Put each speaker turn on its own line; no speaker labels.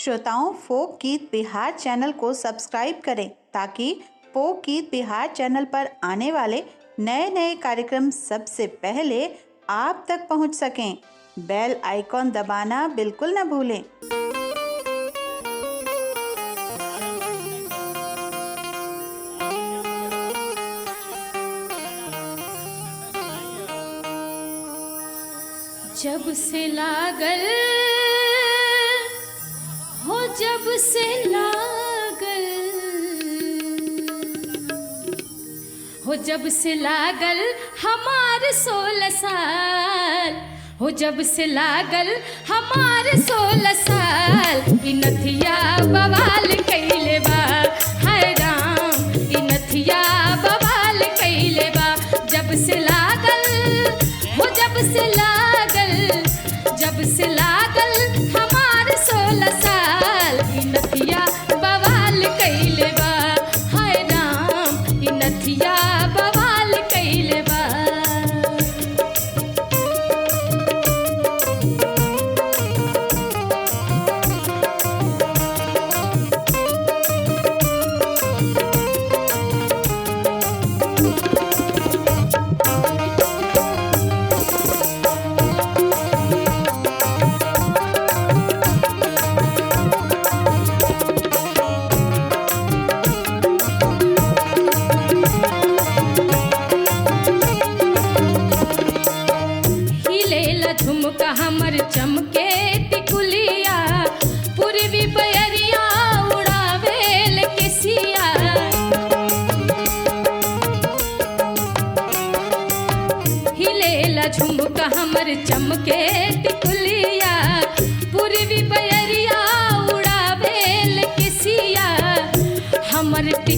श्रोताओं फोक गीत बिहार चैनल को सब्सक्राइब करें ताकि फोक गीत बिहार चैनल पर आने वाले नए नए कार्यक्रम सबसे पहले आप तक पहुंच सकें बेल आइकॉन दबाना बिल्कुल न भूलें
जब से लागल हो जब से लागल हो जब से लागल हमार सोलह साल हो जब से लागल हमार सोलह साल ई नथिया बवाल कैले बा हाय राम ई नथिया बवाल कैले बा जब से लागल हो जब से लागल जब से लागल हमार सोलह साल ई नथिया बवाल कैले बा हाय राम ई नथिया बवाल कैले बा हिलेला झुमका हमर चमके टिकुलिया पूर्वी बयरिया उड़ावेल केसिया हिलेला झुमका हमर चमके टिकुलिया पूर्वी बयरिया उड़ावेल केसिया हमर टिक